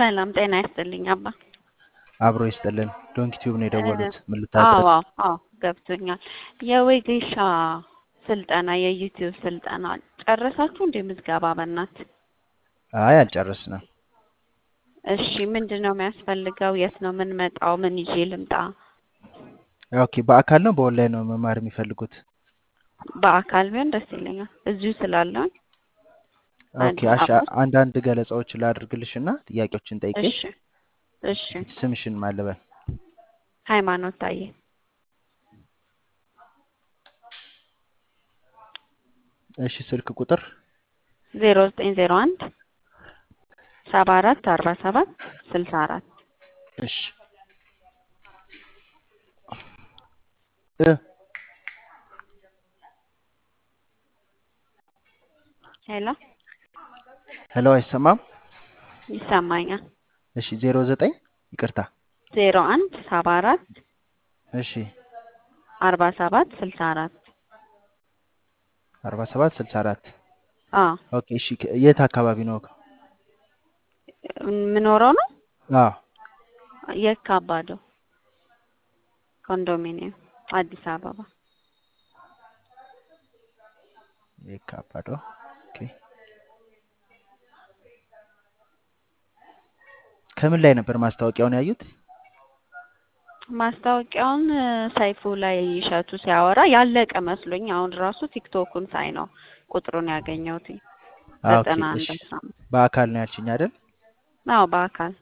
ሰላም ጤና ይስጥልኝ አባ። አብሮ ይስጥልን። ዶንኪ ቲዩብ ነው እ የደወሉት። ምን አዎ ልታዘዝ? አዎ አዎ ገብቶኛል። የወጌሻ ስልጠና የዩቲዩብ ስልጠና ጨረሳችሁ እንዴ ምዝገባ? በእናት አይ አልጨረስንም። እሺ ምንድን ነው የሚያስፈልገው? የት ነው የምንመጣው? ምን ይዤ ልምጣ? ኦኬ በአካል ነው በኦንላይን ነው መማር የሚፈልጉት? በአካል ቢሆን ደስ ይለኛል። እዚሁ ስላለሁኝ ኦኬ አዲስ አሻ አበባ ውስጥ። አንዳንድ ገለጻዎችን ላድርግልሽ እና ጥያቄዎችን ጠይቄ እሺ እሺ። ስምሽን ማልበል ሃይማኖት ታዬ እሺ ስልክ ቁጥር ዜሮ ዘጠኝ ዜሮ አንድ ሰባ አራት አርባ ሰባት ስልሳ አራት እሺ እ ሄሎ ሄሎ አይሰማም? ይሰማኛል። እሺ ዜሮ ዘጠኝ ይቅርታ ዜሮ አንድ ሰባ አራት እሺ አርባ ሰባት ስልሳ አራት አርባ ሰባት ስልሳ አራት አዎ ኦኬ እሺ ከ- የት አካባቢ ነው? የምኖረው ነው አዎ የካ አባዶ ኮንዶሚኒየም አዲስ አበባ። የካባዶ ኦኬ ከምን ላይ ነበር ማስታወቂያውን ያዩት? ማስታወቂያውን እ፣ ሰይፉ ላይ እሸቱ ሲያወራ ያለቀ መስሎኝ አሁን ራሱ ቲክቶኩን ሳይ ነው ቁጥሩን ያገኘሁት። አ ኦኬ ዘጠና አንድ እሺ አስራ አምስት በአካል ነው ያልሽኝ አይደል? አዎ በአካል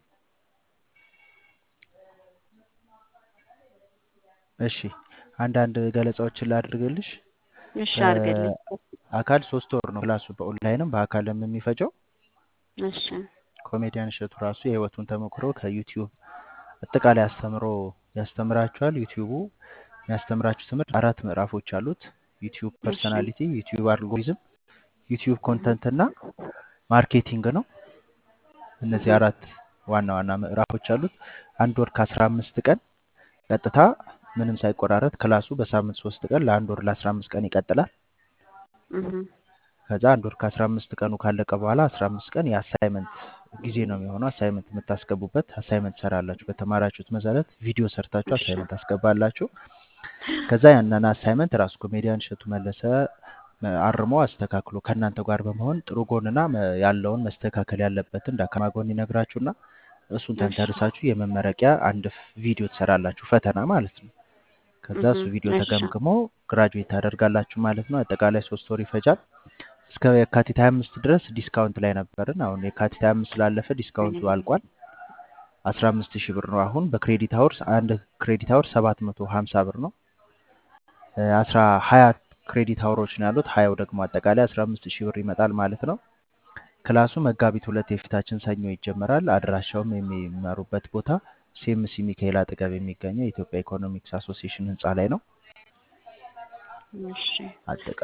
እሺ አንዳንድ ገለጻዎችን ላድርግልሽ። እሺ አድርግልኝ። አካል ሶስት ወር ነው ክላሱ በኦንላይንም በአካልም የሚፈጀው። እሺ ኮሜዲያን እሸቱ ራሱ የህይወቱን ተሞክሮ ከዩቲዩብ አጠቃላይ አስተምሮ ያስተምራችኋል። ዩቲዩቡ የሚያስተምራችሁ ትምህርት አራት ምዕራፎች አሉት። ዩቲዩብ እሺ ፐርሰናሊቲ፣ ዩቲዩብ አልጎሪዝም፣ ዩቲዩብ ኮንተንት እና ማርኬቲንግ ነው። እነዚህ እህ አራት ዋና ዋና ምዕራፎች አሉት። አንድ ወር ከአስራ አምስት ቀን ቀጥታ ምንም ሳይቆራረጥ ክላሱ በሳምንት ሶስት ቀን ለአንድ ወር ለአስራ አምስት ቀን ይቀጥላል። እህ ከዛ አንድ ወር ከአስራ አምስት ቀኑ ካለቀ በኋላ አስራ አምስት ቀን የአሳይመንት ጊዜ ነው የሚሆነው። አሳይመንት የምታስገቡበት አሳይመንት ሰራላችሁ። በተማራችሁት መሰረት ቪዲዮ ሰርታችሁ እሺ አሳይመንት ታስገባላችሁ። ከዛ ያንን አሳይመንት ራሱ ኮሜዲያን እሸቱ መለሰ መ- አርሞ አስተካክሎ ከእናንተ ጋር በመሆን ጥሩ ጎንና መ- ያለውን መስተካከል ያለበትን ደካማ ጎን ይነግራችሁና እሱን እሺ ተንተርሳችሁ የመመረቂያ አንድ ፍ- ቪዲዮ ትሰራላችሁ፣ ፈተና ማለት ነው። ከዛ እህ እሱ ቪዲዮ እሺ ተገምግሞ ግራጁዌት ታደርጋላችሁ ማለት ነው። አጠቃላይ ሶስት ወር ይፈጃል። እስከ የካቲት 25 ድረስ ዲስካውንት ላይ ነበርን። አሁን የካቲት 25 ስላለፈ ዲስካውንቱ አልቋል። 15 ሺህ ብር ነው አሁን በክሬዲት አወርስ አንድ ክሬዲት አወር 750 ብር ነው። እ፣ 10 20 ክሬዲት አወሮች ነው ያሉት። 20 ደግሞ አጠቃላይ 15 ሺህ ብር ይመጣል ማለት ነው። ክላሱ መጋቢት ሁለት የፊታችን ሰኞ ይጀመራል። አድራሻውም የሚማሩበት ቦታ ሴምሲ ሚካኤል አጠገብ የሚገኘው የኢትዮጵያ ኢኮኖሚክስ አሶሲዬሽን ህንፃ ላይ ነው። እሺ አጠቃ